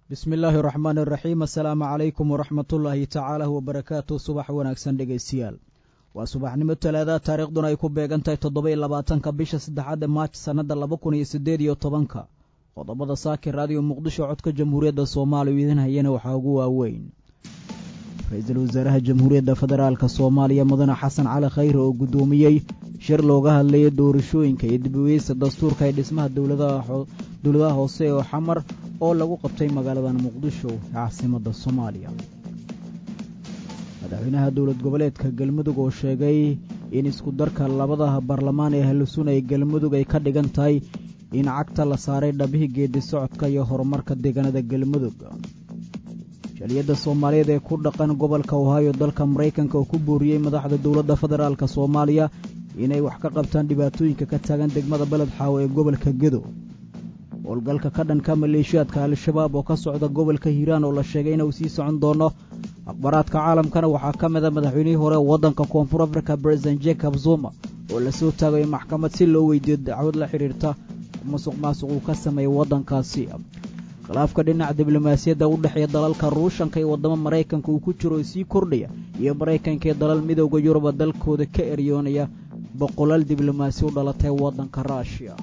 bismi illaahi raxmaan iraxiim assalaamu calaykum waraxmatullaahi tacaala wabarakaatu subax wanaagsan dhegaystayaal waa subaxnimo talaada taariikhduna ay ku beegan tahay toddoba-iyo labaatanka bisha saddexaad ee maaj sannadda laba kun iyo siddeed iyo tobanka qodobada saaki raadiyo muqdisho codka jamhuuriyadda soomaaliya idin hayana waxaa ugu waaweyn ra-iisul wasaaraha jamhuuriyadda federaalk soomaaliya mudane xasan cali khayre oo guddoomiyey shir looga hadlayay doorashooyinka iyo dibweysa dastuurka ee dhismaha dowladaha hoose oo xamar oo lagu qabtay magaaladan muqdisho ee caasimadda soomaaliya madaxweynaha dowlad goboleedka galmudug oo sheegay in isku darka labada baarlamaan ee halusun ee galmudug ay ka dhigan tahay in cagta la saaray dhabihii geedi socodka iyo horumarka deegaanada galmudug shaliyadda soomaaliyeed ee ku dhaqan gobolka ohaayo dalka maraykanka oo ku booriyey madaxda dowladda federaalk soomaaliya inay wax ka qabtaan dhibaatooyinka ka taagan degmada beled xaawo ee gobolka gedo howlgalka ka dhanka maleeshiyaadka al-shabaab oo ka socda gobolka hiiraan oo la sheegay inuu sii socon doono akhbaaraadka caalamkana waxaa ka mid a madaxweynihii hore waddanka koonfur africa president jacob zuma oo lasoo taagayo maxkamad si loo weydiiyo dacwad la xidhiirta musuq maasuq uu ka sameeyey waddankaasi khilaafka dhinaca diblomaasiyadda u dhexeeya dalalka ruushanka iyo waddamo maraykanka uu ku jiro oo sii kordhaya iyo maraykanka iyo dalal midowda yuruba dalkooda ka eryoonaya boqolaal diblomaasi u dhalatay waddanka ruushiya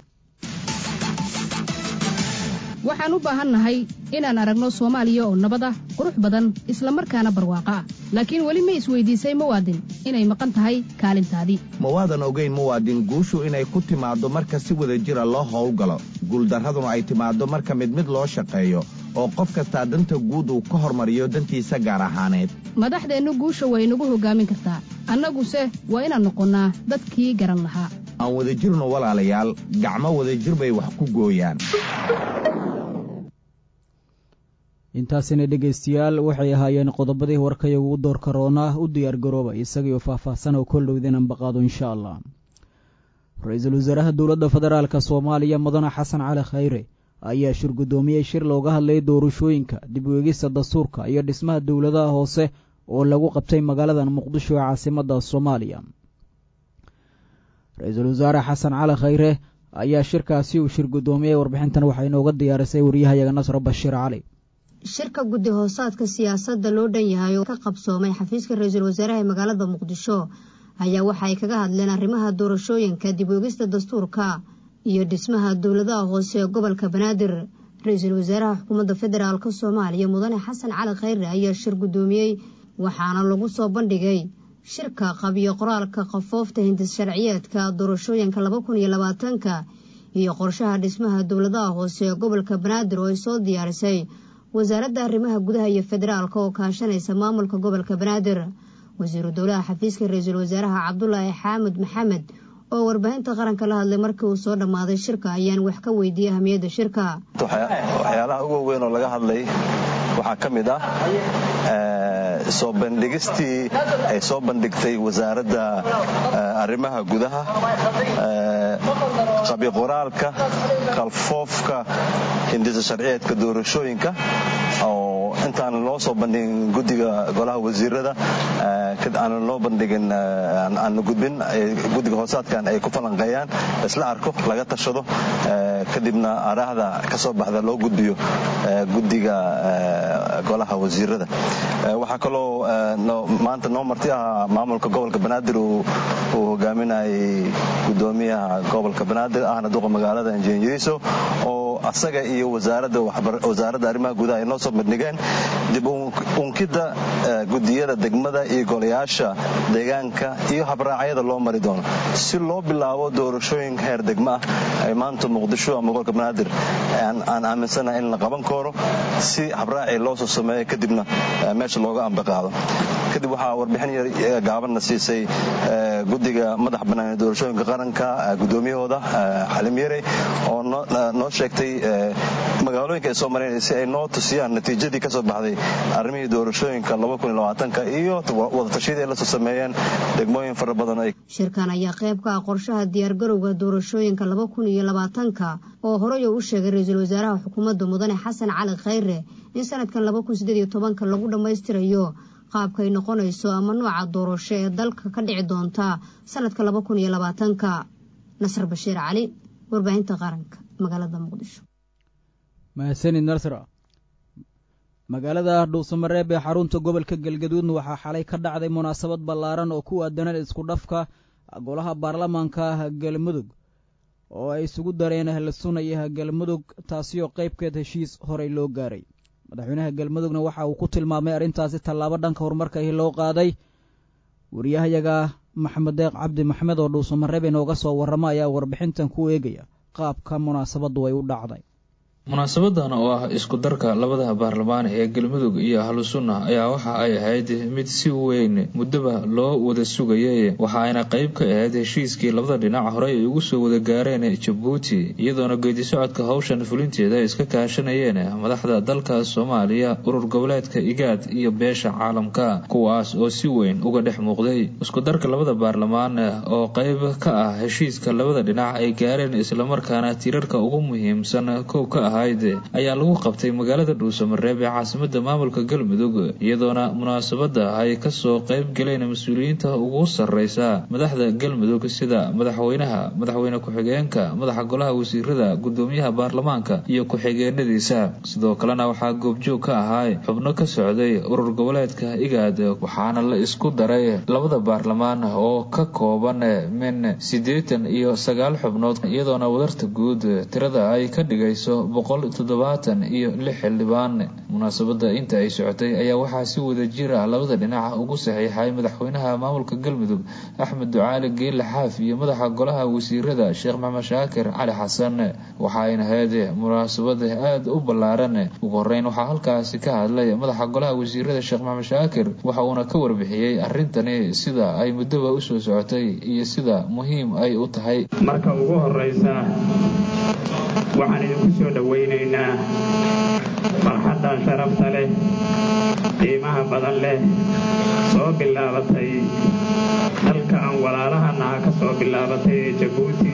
waxaan u baahannahay inaan aragno soomaaliya oo nabad ah qurux badan isla markaana barwaaqo ah laakiin weli ma isweydiisay muwaadin inay maqan tahay kaalintaadii mawaadan ogayn muwaadin guushu inay ku timaaddo marka si wada jira loo howlgalo guuldarraduna ay timaaddo marka mid mid loo shaqeeyo oo qof kastaa danta guud uu ka hormariyo dantiisa gaar ahaaneed madaxdeennu guusha way nagu hoggaamin kartaa annaguse waa inaan noqonnaa dadkii garan lahaa aan wadajirno walaalayaal gacmo wadajir bay wax ku gooyaan intaasina dhegaystayaal waxay ahaayeen qodobadii warkaya ugu doorka roonaa u diyaargarooba isagaiyo faahfaahsan oo koldhowdinan baqaado insha allah ra-iisul wasaaraha dowladda federaalk soomaaliya mudane xasan cali khayre ayaa shir guddoomiyey shir looga hadlayay doorashooyinka dib weegista dastuurka iyo dhismaha dowladaha hoose oo lagu qabtay magaaladan muqdisho ee caasimadda soomaaliya ra-iisul wasaare xasan cali khayre ayaa shirkaasi uu shir guddoomiyey warbixintan waxaa inooga diyaarisay waryahayaga nasro bashiir cali shirka guddi hoosaadka siyaasadda loo dhan yahay oo ka qabsoomay xafiiska ra-iisul wasaaraha ee magaalada muqdisho ayaa waxa ay kaga hadleen arrimaha doorashooyinka dib weegista dastuurka iyo dhismaha dowladaha hoose ee gobolka banaadir ra-iisul wasaaraha xukuumadda federaalk soomaaliya mudane xasan cali khayre ayaa shir guddoomiyey waxaana lagu soo bandhigay shirka qabiyo qoraalka qafoofta hindis sharciyeedka doorashooyinka laba kun iyo labaatanka iyo qorshaha dhismaha dowladaha hoose ee gobolka banaadir oo ay soo diyaarisay wasaaradda arrimaha gudaha iyo federaalka oo kaashanaysa maamulka gobolka banaadir wasiiru dowlaha xafiiska ra-iisul wasaaraha cabdulaahi xaamud maxamed oo warbaahinta qaranka la hadlay markii uu soo dhammaaday shirka ayaan wax ka weydiiyey ahamiyadda shirka waxyaalaha ugu weyn oo laga hadlay waxaa ka mid ah soo bandhigistii ay soo bandhigtay wasaaradda arrimaha gudaha qabiqoraalka qalfoofka hindisa sharciyeedka doorashooyinka oo intaan loo soo bandhigin guddiga golaha wasiirada aanan loo bandhigin aana gudbin guddiga hoosaadkan ay ku falanqeeyaan isla arko laga tashado kadibna araahda ka soo baxda loo gudbiyo guddiga golaha wasiirada waxaa kaloo maanta noo marti ah maamulka gobolka banaadir uu hogaaminayay gudoomiyaha gobolka banaadir ahna duqa magaalada injineeriso oo asaga iyo wasaaradda arrimaha gudaha ay noo soo bandhigeen dib unkidda gudiyada degmada iyo golayaasha deegaanka iyo habraacyada loo mari doono si loo bilaabo doorashooyin heer degma ah ay maanta muqdisho ama gobolka banaadir aan aaminsanahay in la qaban karo si habraaci loo soo sameeyo kadibna meesha looga ambaqaado kadib waxaa warbixin gaabanna siisay guddiga madax bannaan ee doorashooyinka qaranka gudoomiyahooda xalim yare oo noo sheegtay magaalooyinka ay soo mareen si ay noo tusiyaan natiijadii ka soo baxday arrimihii doorashooyinka iyo wadatashyadii ay la soo sameeyeen degmooyin fara badan shirkan ayaa qayb ka ah qorshaha diyaargarowga doorashooyinka laba kun iyo labaatanka oo horey uu u sheegay ra-iisul wasaaraha xukuumadda mudane xasan cali khayre in sanadkan laba kun sideed iyo tobanka lagu dhammaystirayo qaabkay noqonayso ama nooca doorasho ee dalka ka dhici doonta sanadka laba kun iyo labaatanka nasr bashiir cali warbaahinta qaranka magaalada muqdisho mahadsanid nasra magaalada dhuusamareeb ee xarunta gobolka galgaduudna waxaa xalay ka dhacday munaasabad ballaaran oo ku aadanaan isku dhafka golaha baarlamaanka galmudug oo ay isugu dareen la sunaya galmudug taasi oo qaybkeed heshiis horey loo gaaray madaxweynaha galmudugna waxa uu ku tilmaamay arrintaasi tallaabo dhanka horumarka ahi loo qaaday wariyahayaga maxamed deeq cabdi maxmed oo dhuusamareeb inooga soo warrama ayaa warbixintan ku eegaya qaabka munaasabaddu ay u dhacday munaasabadan oo ah isku darka labada baarlamaan ee galmudug iyo ahlusunna ayaa waxa ay ahayd mid si weyn muddoba loo wada sugayay waxa ayna qayb ka ahayd heshiiskii labada dhinac horey ay ugu soo wada gaareen jabuuti iyadoona geedi socodka howshan fulinteeda ay iska kaashanayeen madaxda dalka soomaaliya urur goboleedka igaad iyo beesha caalamka kuwaas oo si weyn uga dhex muuqday isku darka labada baarlamaan oo qayb ka ah heshiiska labada dhinac ay gaareen islamarkaana tiirarka ugu muhiimsan kow ka ah ayaa lagu qabtay magaalada dhuusamareeb ee caasimada maamulka galmudug iyadoona munaasabada ay kasoo qayb galeen mas-uuliyiinta ugu sareysa madaxda galmudug sida madaxweynaha madaxweyne ku-xigeenka madaxa golaha wasiirada gudoomiyaha baarlamaanka iyo ku-xigeenadiisa sidoo kalena waxaa goobjoog ka ahaa xubno ka socday urur goboleedka igaad waxaana la isku daray labada baarlamaan oo ka kooban min siddeetan iyo sagaal xubnood iyadoona wadarta guud tirada ay ka dhigayso boqol toddobaatan iyo lix xildhibaan munaasabada inta ay socotay ayaa waxaa si wada jir ah labada dhinac ugu saxiixay madaxweynaha maamulka galmudug axmed ducaali geelle xaaf iyo madaxa golaha wasiirada sheekh maxamed shaakir cali xasan waxaayna ahayd munaasabada aada u ballaaran ugu horeyn waxaa halkaasi ka hadlay madaxa golaha wasiirada sheekh maxamed shaakir waxa uuna ka warbixiyey arrintani sida ay muddoba usoo socotay iyo sida muhiim ay u tahay marka ugu horeysa waxaan idinku soo dhowaynaynaa farxaddan sharafta leh qiimaha badan leh soo bilaabatay dalka aan walaalahanaha ka soo bilaabatay ee jabuuti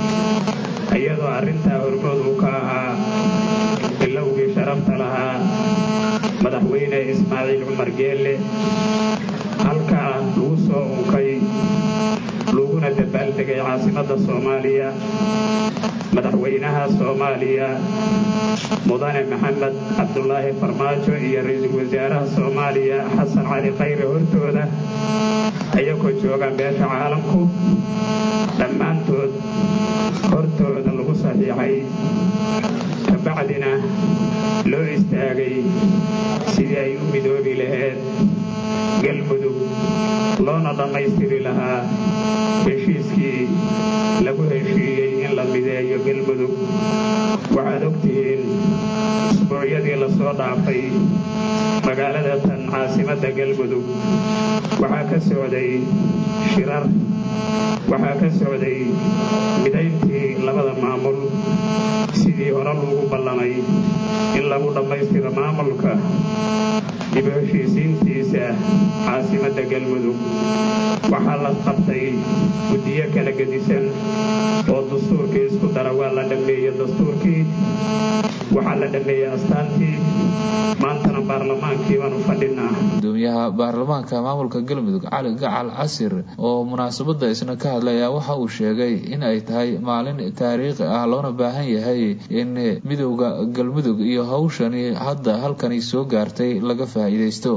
iyadoo arrintaa hormood uu ka ahaa bilowgii sharafta lahaa madaxweyne ismaaciil cumar geelle halkaa lagu soo unkay laguna dabaaldegay caasimadda soomaaliya madaxweynaha soomaaliya mudane maxamed cabdulaahi farmaajo iyo ra-iisul wasaaraha soomaaliya xasan cali khayre hortooda ayagoo joogaan beesha caalamku dhammaantood hortooda lagu saxiixay kabacdina loo istaagay sidii ay u midoobi lahayd galmudug loona dhammaystiri lahaa heshiiskii lagu heshiiyey in la mideeyo galmudug waxaad ogtihiin usbuucyadii lasoo dhaafay magaalada tan caasimadda galmudug waxaa ka socday shirar waxaa ka socday midayntii labada maamul sidii hore lagu ballamay in lagu dhammaystiro maamulka dib u heshiisiintiisa caasimadda galmudug waxaa la qabtay guddiyo kala gedisan oo dastuurkii isku dara waa la dhammeeyey dastuurkii waxaa la dhammeeyey astaantii maantana baarlamaankii baanu fadhinaa gudoomiyaha baarlamaanka maamulka galmudug cali gacal casir oo munaasabada isna ka hadlay ayaa waxa uu sheegay in ay tahay maalin taariikhi ah loona baahan yahay in midowda galmudug iyo hawshani hadda halkani soo gaartay laga faa'iidaysto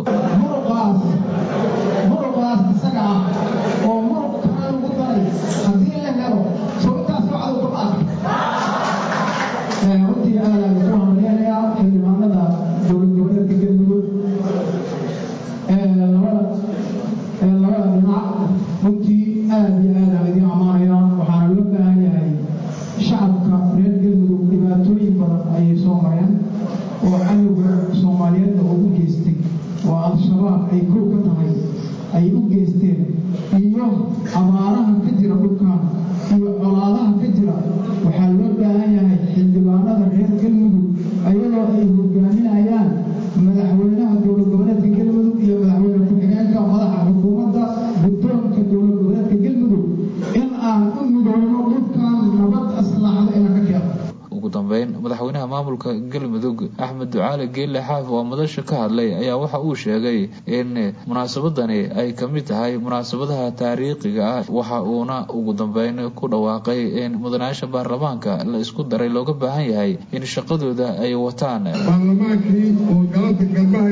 runtii aada iyo aad aan idiin ammaanaya waxaana loo baahan yahay shacabka reer galmudug dhibaatooyin badan ayay soo mareen oo cadowga soomaaliyeedna uu u geystay oo al-shabaab ay kow ka tahay ay u geysteen iyo abaaraha ka jira dhulkan iyo colaadaha ka jira waxaa loo baahan yahay xildhibaanada reer galmudug ayadoo ay hogaaminayaan madaxweynaha dowlad goboleedka galmudug iyo madaxweyne ku-xigeenka madaxa xukuumadda guddoonka dowlad goboleedka galmudug in aan u midoono dhulkan nabad aslaaxda inaan ka keeno ugu dambeyn madaxweynaha maamulka galmudug axmed ducaali geelle xaaf oo madasha ka hadlay ayaa waxa uu sheegay in munaasabadani ay ka mid tahay munaasabadaha taariikhiga ah waxa uuna ugu dambeyn ku dhawaaqay in mudanayaasha baarlamaanka la isku daray looga baahan yahay in shaqadooda ay wataan baarlamaankii oo galanta galmaha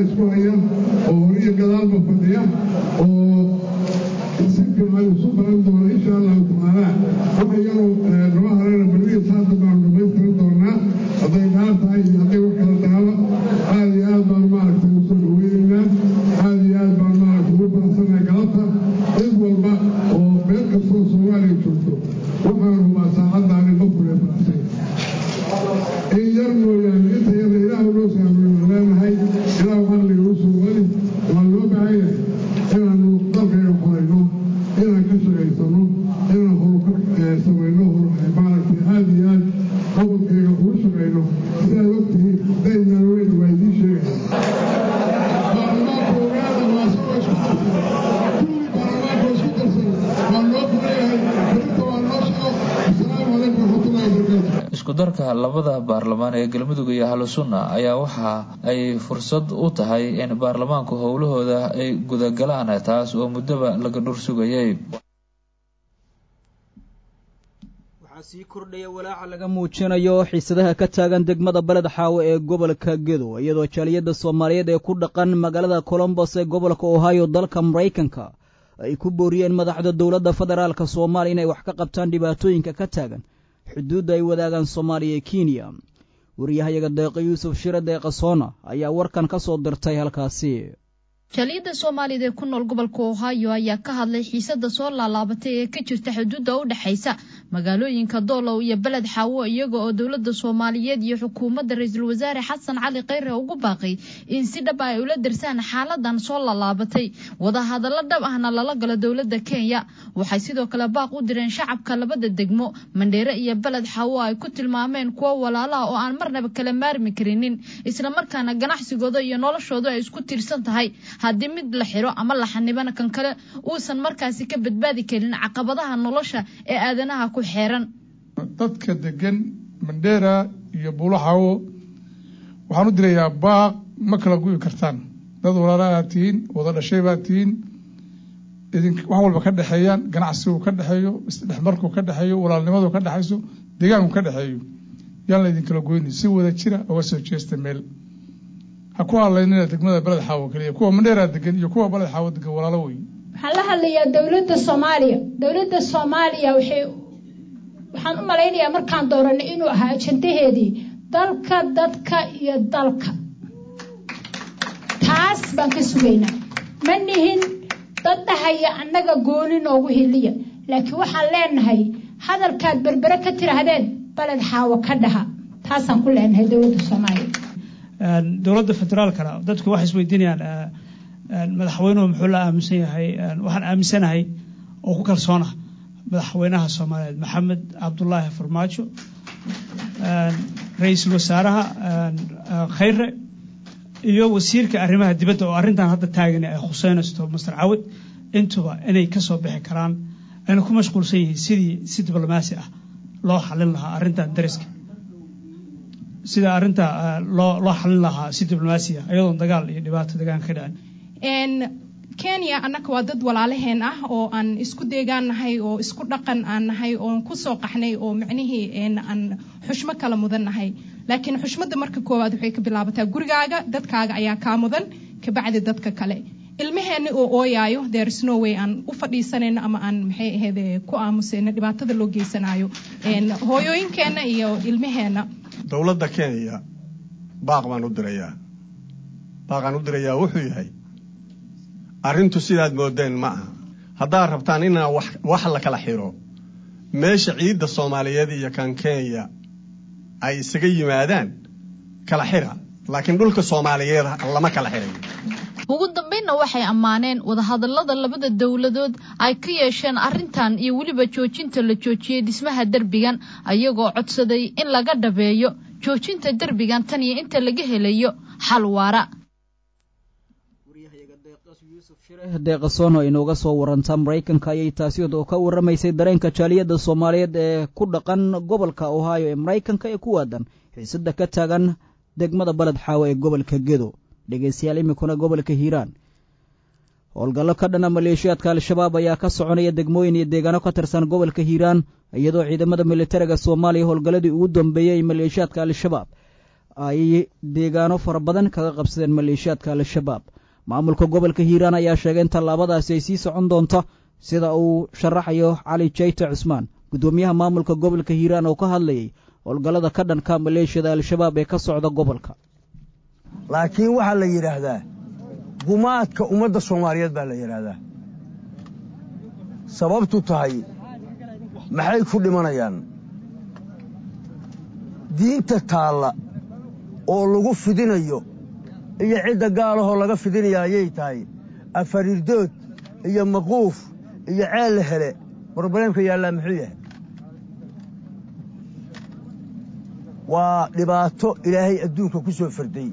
darka labada baarlamaan ee galmudug iyo ahlusunna ayaa waxa ay fursad u tahay in baarlamaanku howlahooda ay gudagalaan taas oo muddaba laga dhur sugayay waxaa sii kordhaya walaaca laga muujinayo xiisadaha ka taagan degmada beled xaawo ee gobolka gedo iyadoo jaaliyadda soomaaliyeed ee ku dhaqan magaalada colombos ee gobolka ohio dalka maraykanka ay ku booriyeen madaxda dowladda federaalka soomaaliya inay wax ka qabtaan dhibaatooyinka ka taagan xuduudda ay wadaagaan soomaaliya ee kenya wariyahayaga deeqa yuusuf shire deeqa soona ayaa warkan ka soo dirtay halkaasi jaaliyadda soomaaliyeed ee ku nool gobolka ohio ayaa ka hadlay xiisada soo laalaabatay ee ka jirta xuduudda u dhexaysa magaalooyinka doolow iyo beled xaawo iyaga oo dowladda soomaaliyeed iyo xukuumadda ra-iisul wasaare xasan cali kheyre ugu baaqay in si dhab ay ula darsaan xaaladan soo laalaabatay wadahadallo dhab ahna lala galo dowladda kenya waxay sidoo kale baaq u direen shacabka labada degmo mandheere iyo beled xaawo ay ku tilmaameen kuwo walaalaha oo aan marnaba kala maarmi karinin islamarkaana ganacsigooda iyo noloshooda ay isku tiirsan tahay haddii mid la xiro ama la xanibana kan kale uusan markaasi ka badbaadi karin caqabadaha nolosha ee aadanaha ku xeeran dadka degan mandheera iyo buulaxawo waxaan u dirayaa baaq ma kala gu'i kartaan dad walaalaad tihiin wada dhashay baad tihiin idin wax walba ka dhexeeyaan ganacsigu ka dhexeeyo isdhexmarku ka dhexeeyo walaalnimadu ka dhexayso deegaanku ka dhexeeyo yaan la idinkala goyni si wada jira oga soo jeesta meel ha ku hadlaynina degmada beled xaawo keliya kuwa mandheeraa degan iyo kuwa beled xaawo degan walaalo wey waxaan la hadlayaa dowladda soomaaliya dowladda soomaaliya waxay waxaan u malaynayaa markaan dooranay inuu ahaa ajandaheedii dalka dadka iyo dalka taas baan ka sugaynaa ma nihin dad dhahaya annaga gooni noogu hiliya laakiin waxaan leenahay hadalkaad berbere ka tiraahdeen beled xaawo ka dhaha taasaan ku leenahay dowladda soomaaliya dowladda federaalkana dadku waxay isweydiinayaan madaxweynuhu muxuu la aaminsan yahay waxaan aaminsanahay oo ku kalsoona madaxweynaha soomaaliyeed maxamed cabdulaahi farmaajo ra-iisul wasaaraha khayre iyo wasiirka arrimaha dibadda oo arrintan hadda taagan ay khuseynaysto master cawad intuba inay kasoo bixi karaan ayna ku mashquulsan yihiin sidii si diblomaasi ah loo xalin lahaa arrintan dariska sida arrinta loo loo xalin lahaa si diblomaasiya iyadoon dagaal iyo dhibaato deegaanka ka dhacin kenya annaga waa dad walaalaheen ah oo aan isku deegaan nahay oo isku dhaqan aan nahay oon kusoo qaxnay oo micnihii aan xushmo kala mudan nahay laakiin xushmadda marka koowaad waxay ka bilaabataa gurigaaga dadkaaga ayaa kaa mudan kabacdi dadka kale ilmaheenna oo ooyaayo there's no way aan u fadhiisanayno ama aan maxay ahayd ku aamusayno dhibaatada loo geysanayo hooyooyinkeenna iyo ilmaheenna dowladda kenya baaq baan u dirayaa baaqaan u dirayaa wuxuu yahay arrintu sidaad moodeen ma aha haddaad rabtaan inaa wax la kala xiro meesha ciidda soomaaliyeed iyo kan kenya ay isaga yimaadaan kala xira laakiin dhulka soomaaliyeed lama kala xirayo ugu dambaynna waxay ammaaneen wadahadallada labada dowladood ay ka yeesheen arrintan iyo weliba joojinta la joojiyey dhismaha derbigan ayagoo codsaday in laga dhabeeyo joojinta derbigan tan iyo inta laga helayo xal waara deeqasoon oo inooga soo waranta maraykanka ayay taasi oo ka warramaysay dareenka jaaliyadda soomaaliyeed ee ku dhaqan gobolka ohio ee maraykanka ee ku waadan xiisada ka taagan degmada baled xaawo ee gobolka gedo dhegeystayaal iminkuna gobolka hiiraan howlgallo ka dhana maleeshiyaadka al-shabaab ayaa ka soconaya degmooyin iyo deegaano ka tirsan gobolka hiiraan iyadoo ciidamada militariga soomaaliya howlgalladii ugu dambeeyey maleeshiyaadka al-shabaab ay deegaano fara badan kaga qabsadeen maleeshiyaadka al-shabaab maamulka gobolka hiiraan ayaa sheegay in tallaabadaasi ay sii socon doonto sida uu sharaxayo cali jayte cusmaan guddoomiyaha maamulka gobolka hiiraan oo ka hadlayay howlgallada ka dhanka maleeshiyada al-shabaab ee ka socda gobolka laakiin waxaa la yidhaahdaa gumaadka ummadda soomaaliyeed baa la yidhaahdaa sababtu tahay maxay ku dhimanayaan diinta taalla oo lagu fidinayo iyo cidda gaalahoo laga fidinaya ayay tahay afarirdood iyo maquuf iyo ceel la hele brobleemka yaallaa muxuu yahay waa dhibaato ilaahay adduunka ku soo farday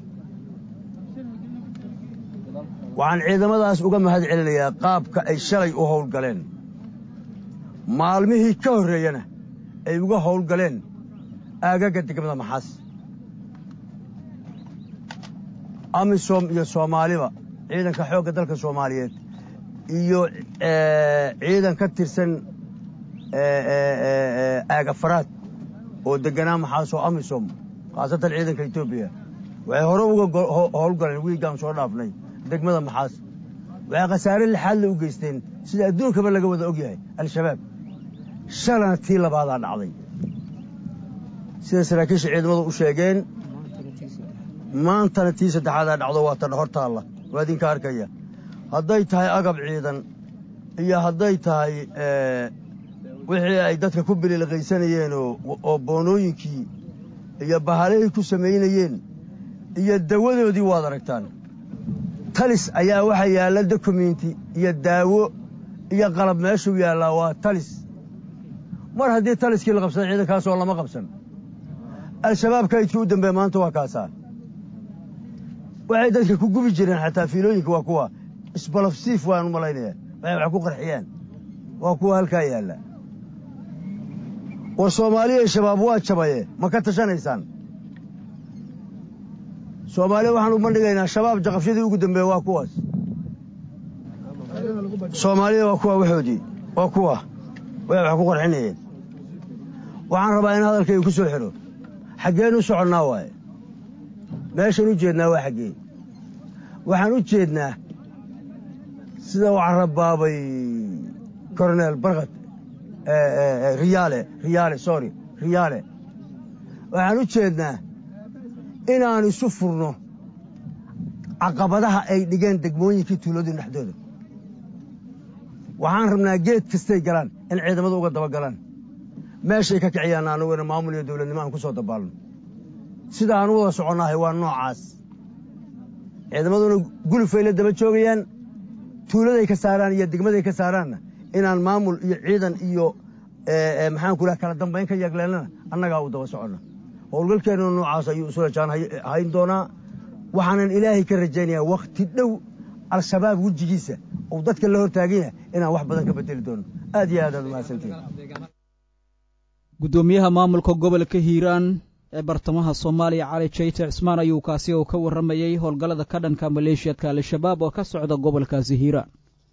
waxaan ciidamadaas uga mahad celinayaa qaabka ay shalay u howlgaleen maalmihii ka horreeyana ay uga howlgaleen aagaga degmada maxaas amisom iyo soomaaliba ciidanka xoogga dalka soomaaliyeed iyo ciidan ka tirsan aagafaraad oo deganaa maxaasoo amisom khaasatan ciidanka etoobiya waxay hore uga howlgaleen wiigaan soo dhaafnay degmada maxaas waxay khasaare lixaadle u geysteen sida adduunkaba laga wada og yahay al-shabaab shalana tii labaadaa dhacday sida saraakiisha ciidamadu u sheegeen maantana tii saddexaadaa dhacdo waa tan hor taalla waa idinka arkaya hadday tahay agab ciidan iyo hadday tahay wixii ay dadka ku bililqaysanayeen oo boonooyinkii iyo bahalahay ku samaynayeen iyo dawadoodii waad aragtaan talis ayaa waxaa yaalla dokumenti iyo daawo iyo qalab meeshuu yaallaa waa talis mar haddii taliskii la qabsada ciidankaasoo lama qabsan al-shabaab kaydkii u dambeeye maanta waa kaasaa waxay dadka ku gubi jireen xataa fiilooyinka waa kuwa isbalafsiif waan u malaynaya waxay wax ku qarxiyaan waa kuwa halkaa yaalla war soomaaliya shabaab waa jabaye ma ka tashanaysaan soomaaliya waxaan u bandhigaynaa shabaab jaqafyadii ugu dambeeye waa kuwaas soomaalida waa kuwa waxoodii waa kuwa waxay wax ku qarxinayeen waxaan rabaa in hadalkayga ku soo xidho xaggeen u soconnaa waaye meeshaan u jeednaa waa xaggee waxaan u jeednaa sida u carabaabay coronel barkad riyaale riyaale sorry riyaale waxaan u jeednaa inaan isu furno caqabadaha ay dhigeen degmooyinkii tuuladii dhexdooda waxaan rabnaa geed kastay galaan in ciidamadu uga daba galaan meeshay ka kiciyaan anuguna maamul iyo dowladnimo aan ku soo dabaalno sida aan u wada soconnahay waa noocaas ciidamaduna gulufay la daba joogayaan tuuladay ka saaraan iyo degmaday ka saaraanna inaan maamul iyo ciidan iyo maxaanku dhaha kala dambayn ka yeegleelnana annagaa u daba soconna howlgalkeennuna noocaas ayuu isulajaan hayn doonaa waxaanan ilaahay ka rajaynayaa wakhti dhow al-shabaab wejigiisa uu dadka la hortaagan yahay inaan wax badan ka bedeli doono aad iyo aad aad umahadsantiin guddoomiyaha maamulka gobolka hiiraan ee bartamaha soomaaliya cali jayte cismaan ayuu kaasi oo ka warramayey howlgallada ka dhanka maleeshiyadka al-shabaab oo ka socda gobolkaasi hiiraan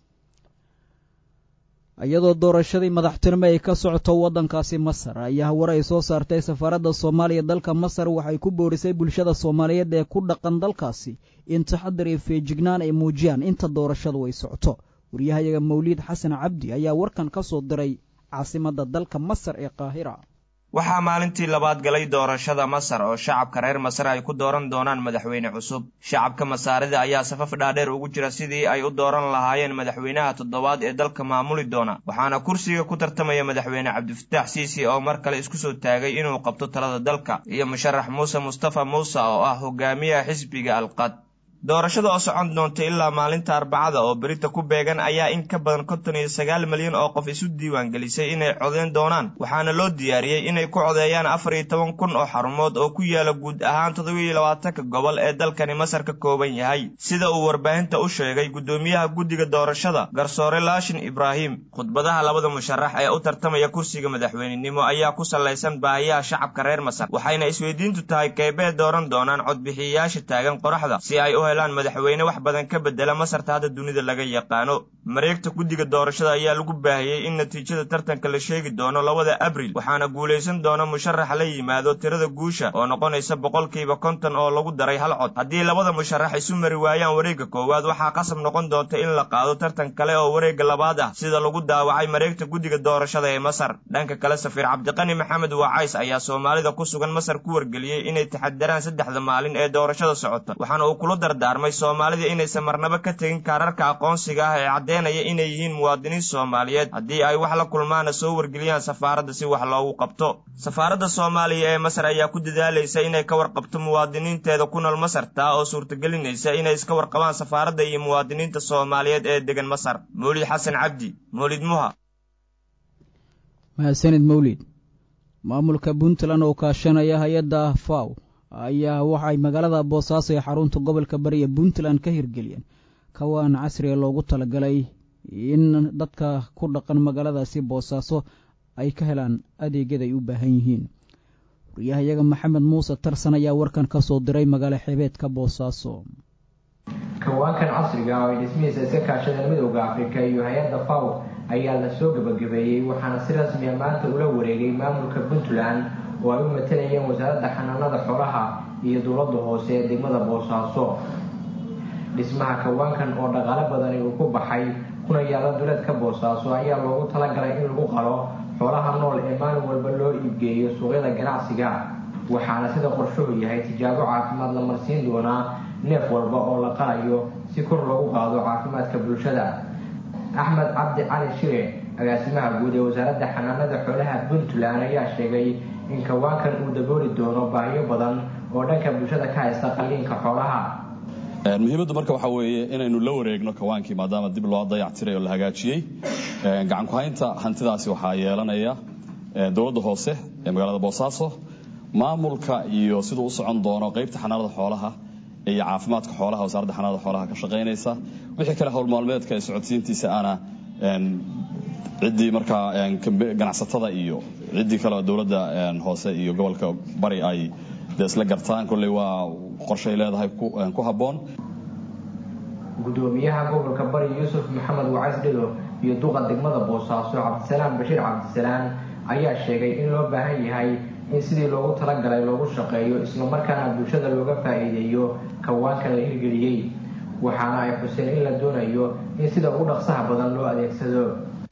iyadoo doorashadii madaxtinimo ay ka socoto waddankaasi masar ayaa war ay soo saartay safaaradda soomaaliya dalka masar waxay ku boorisay bulshada soomaaliyeed ee ku dhaqan dalkaasi in taxadar iyo feejignaan ay muujiyaan inta doorashadu ay socoto waryahayaga mawliid xasan cabdi ayaa warkan ka soo diray caasimadda dalka masar ee qaahira waxaa maalintii labaad galay doorashada masar oo shacabka reer masar ay ku dooran doonaan madaxweyne cusub shacabka masaarida ayaa safaf dhaadheer ugu jira sidii ay u dooran lahaayeen madaxweynaha toddobaad ee dalka maamuli doona waxaana kursiga ku tartamaya madaxweyne cabdifataax siisi oo mar kale isku soo taagay inuu qabto talada dalka iyo musharax muuse mustafa muuse oo ah hogaamiyaha xisbiga alqad doorashada oo socon doonta ilaa maalinta arbacada oo berita ku beegan ayaa in ka badan konton iyo sagaal milyan oo qof isu diiwaangelisay inay codeyn doonaan waxaana loo diyaariyey inay ku codeeyaan afar iyo toban kun oo xarumood oo ku yaala guud ahaan toddobiiyo labaatanka gobol ee dalkani masar ka kooban yahay sida uu warbaahinta u sheegay guddoomiyaha guddiga doorashada garsoore laashin ibraahim khudbadaha labada musharax ee u tartamaya kursiga madaxweynenimo ayaa ku sallaysan baahiyaha shacabka reer masar waxayna isweydiintu tahay keebee dooran doonaan codbixiyayaasha taagan qoraxda si ay u madaxweyne wax badan ka bedela masarta hadda dunida laga yaqaano mareegta guddiga doorashada ayaa lagu baahiyey in natiijada tartanka la sheegi doono labada abril waxaana guulaysan doona musharax la yimaado tirada guusha oo noqonaysa boqolkiiba konton oo lagu daray hal cod haddii labada musharax isu mari waayaan wareegga koowaad waxaa qasab noqon doonta in la qaado tartan kale oo wareegga labaad ah sida lagu daawacay mareegta guddiga doorashada ee masar dhanka kale safiir cabdiqani maxamed waacays ayaa soomaalida ku sugan masar ku wargeliyey inay taxadaraan saddexda maalin ee doorashada socota waxaana uu kula dardaarmay soomaalida inaysan marnaba ka tegin kaararka aqoonsiga ah ee caddeynaya inay yihiin muwaadiniin soomaaliyeed haddii ay wax la kulmaana soo wargeliyaan safaaradda si wax loogu qabto safaaradda soomaaliya ee masar ayaa ku dadaalaysa inay ka warqabto muwaadiniinteeda ku nool masar taa oo suurtagelinaysa inay iska warqabaan safaaradda iyo muwaadiniinta soomaaliyeed ee degan masar mawlid xasan cabdi mawlid muha mahadsanid mawlid maamulka puntland oo kaashanaya hay-adda faw ayaa waxay magaalada boosaaso ee xarunta gobolka bariya puntland ka hirgeliyeen kawaan casriga loogu talagalay in dadka ku dhaqan magaaladaasi boosaaso ay ka helaan adeegyada ay u baahan yihiin wariyahayaga maxamed muuse tarsan ayaa warkan ka soo diray magaalo xebeedka boosaaso kawaankan casriga oo ay dhismihiisa iska kaashadeen midowda afrika iyo hay-adda faw ayaa la soo gabagabeeyey waxaana si rasmiya maanta ula wareegay maamulka puntland oo ay u matalayeen wasaaradda xanaanada xoolaha iyo dowladda hoose ee degmada boosaaso dhismaha kawaankan oo dhaqaale badani uu ku baxay kuna yaala duleedka boosaaso ayaa loogu talagalay in lagu qalo xoolaha nool ee maalin walba loo iibgeeyo suuqyada ganacsiga waxaana sida qorshuhu yahay tijaabo caafimaad la marsiin doonaa neef walba oo la qalayo si kor loogu qaado caafimaadka bulshada axmed cabdi cali shire agaasimaha guud ee wasaaradda xanaanada xoolaha puntland ayaa sheegay in kawaankan uu dabooli doono baahiyo badan oo dhanka bulshada ka haysta qalliinka xoolaha muhiimaddu marka waxaa weeye inaynu la wareegno kawaankii maadaama dib loo dayactiray oo la hagaajiyey gacan ku-haynta hantidaasi waxaa yeelanaya dowladda hoose ee magaalada boosaaso maamulka iyo siduu u socon doono qaybta xanaanada xoolaha iyo caafimaadka xoolaha wasaaradda xanaanada xoolaha ka shaqaynaysa wixii kale howl maalmeedka ee socodsiintiisa ana ciddii markaa ganacsatada iyo ciddii kale dowladda hoose iyo gobolka bari ay dee isla gartaan kolley waa qorshay leedahay ku habboon gudoomiyaha gobolka bari yuusuf maxamed wacays dhido iyo duqa degmada boosaaso cabdisalaam bashiir cabdisalaan ayaa sheegay in loo baahan yahay in sidii loogu talagalay loogu shaqeeyo islamarkaana bulshada looga faa'iideeyo kawaanka la hirgeliyey waxaana ay xuseen in la doonayo in sida ugu dhaqsaha badan loo adeegsado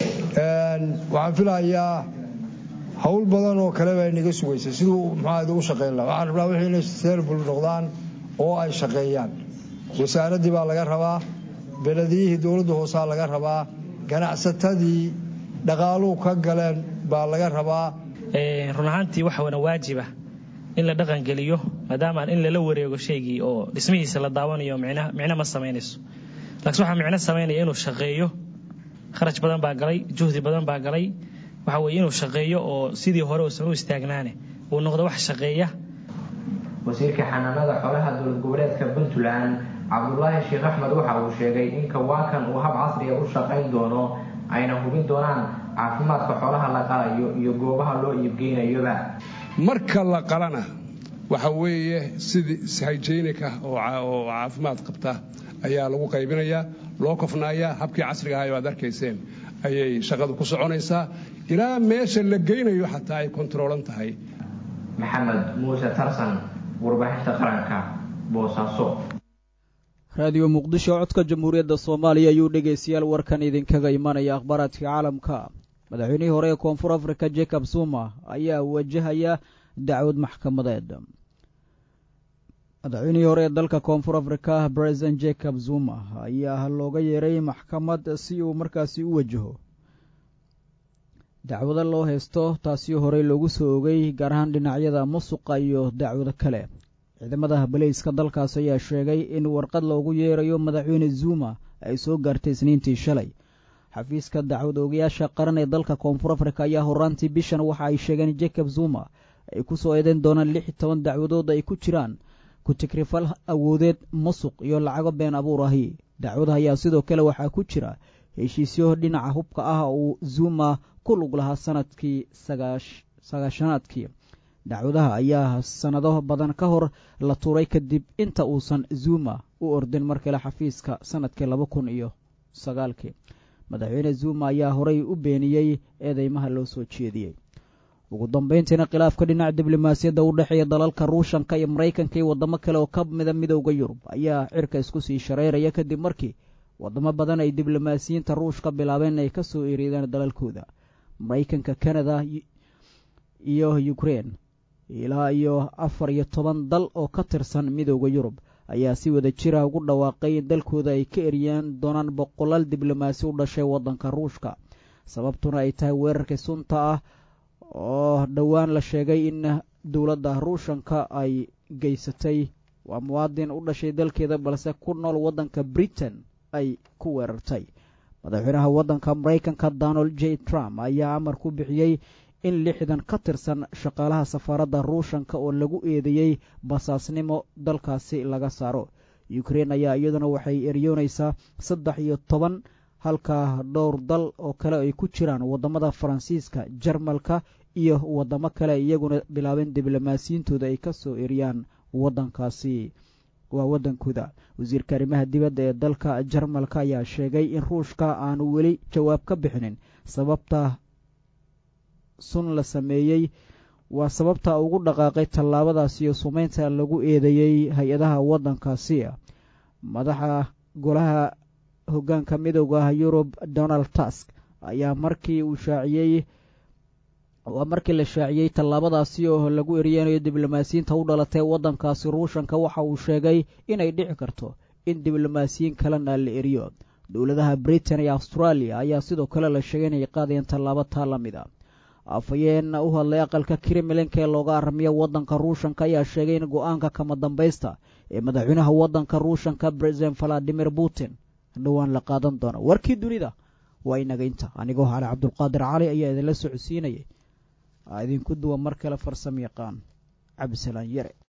waxaan filahayaa hawl badan oo kale baa inaga sugaysa siduu muxuu u shaqayn laha waxaan rabnaa wixii inay sustainable noqdaan oo ay shaqeeyaan wasaaraddii baa laga rabaa belediyihii dowladda hoosaa laga rabaa ganacsatadii dhaqaaluhu ka galeen baa laga rabaa run ahaantii waxa wana waajiba in la dhaqangeliyo maadaama in lala wareego shaygii oo dhismihiisa la daawanayo micno ma samaynayso laakiin waxaa micno samaynaya inuu shaqeeyo kharash badan baa galay juhdi badan baa galay waxa weye inuu shaqeeyo oo sidii hore uusan u istaagnaane uu noqdo wax shaqeeya wasiirka xanaanada xoolaha dowlad goboleedka puntland cabdulaahi sheekh axmed waxa uu sheegay in kawaankan uu hab casriga u shaqayn doono ayna hubin doonaan caafimaadka xoolaha la qalayo iyo goobaha loo iibgeynayoba marka la qalana waxa weeye sidii hygienic ah oo caafimaad qabta ayaa lagu qaybinayaa loo kofnayaa habkii casriga ahay oo aad arkayseen ayay shaqadu ku soconaysaa ilaa meesha la geynayo xataa ay kontaroolan tahay maxamed muuse tarsan warbaahinta qaranka boosaaso raadiyo muqdisho codka jamhuuriyadda soomaaliya ayuu dhegaystayaal warkan idinkaga imanaya akhbaaraadka caalamka madaxweynihii hore ee koonfur afrika jacob zuma ayaa wajahaya dacwad maxkamadeed madaxweynihii hore ee dalka koonfur afrika president jacob zuma ayaa looga yeeray maxkamad si uu markaasi u wajaho dacwado loo haysto taasi horey loogu soo ogay gaar ahaan dhinacyada musuqa iyo dacwado kale ciidamada baleyska dalkaas ayaa sheegay in warqad loogu yeerayo madaxweyne zuma ay soo gaartay isniintii shalay xafiiska dacwad oogayaasha qaran ee dalka koonfur afrika ayaa horaantii bishan waxa ay sheegeen jacob zuma ay ku soo eedeyn doonaan lix iyo toban dacwadood ay ku jiraan ku-tigrifal awoodeed musuq iyo lacago been abuur ahi dacwada ayaa sidoo kale waxaa ku jira heshiisyo dhinaca hubka ah uu zuma ku lug lahaa sanadkii sagaashanaadkii dacwadaha ayaa sannado badan ka hor la tuuray kadib inta uusan zuma u ordin mar kale xafiiska sanadkii laba kun iyo sagaalkii madaxweyne zuma ayaa horey u beeniyey eedeymaha loo soo jeediyey ugu dambayntiina khilaafka dhinaca diblomaasiyadda u dhexeeya dalalka ruushanka iyo maraykanka iyo waddamo kale oo ka mida midowda yurub ayaa cirka isku sii shareyraya kadib markii waddamo badan ay diblomaasiyiinta ruushka bilaabeen inay ka soo ereedaan dalalkooda maraykanka kanada iyo ukrein ilaa iyo afar iyo toban dal oo ka tirsan midowda yurub ayaa si wada jira ugu dhawaaqay in dalkooda ay ka eriyaan doonaan boqolaal diblomaasi u dhashay waddanka ruushka sababtuna ay tahay weerarkii sunta ah oo dhowaan la sheegay in dowladda ruushanka ay geysatay waa muwaadin u dhashay dalkeeda balse ku nool waddanka britain ay ku weerartay madaxweynaha waddanka maraykanka donald j trump ayaa amar ku bixiyey in lixdan ka tirsan shaqaalaha safaaradda ruushanka oo lagu eedeeyey basaasnimo dalkaasi laga saaro ukrein ayaa iyaduna waxay eryoonaysaa saddex iyo toban halka dhowr dal oo kale ay ku jiraan waddamada faransiiska jarmalka iyo waddamo kale iyaguna bilaabeen diblomaasiyiintooda ay ka soo eriyaan waddankaasi waa waddankooda wasiirka arrimaha dibadda ee dalka jarmalka ayaa sheegay in ruushka aanu weli jawaab ka bixinin sababta sun la sameeyey waa sababta ugu dhaqaaqay tallaabadaas iyo sumeynta lagu eedeeyey hay-adaha waddankaasi madaxa golaha hoggaanka midooda yurub donald tusk ayaa markii uu shaaciyey waa markii la shaaciyey tallaabadaasi oo lagu eriyeynayo diblomaasiyiinta u dhalatay waddankaasi ruushanka waxa uu sheegay inay dhici karto in diblomaasiyiin kalena la eriyo dowladaha britain iyo australia ayaa sidoo kale la sheegay inay qaadayeen tallaabo taa la mid a afhayeen u hadlay aqalka kremlinka ee looga aramiya waddanka ruushanka ayaa sheegay in go-aanka kama dambaysta ee madaxweynaha waddanka ruushanka president valadimir putin dhowaan la qaadan doono warkii dunida waa inaga inta anigoo hale cabdulqaadir cali ayaa idinla socodsiinayay idinku duwa mar kale farsamo yaqaan cabdisalaan yare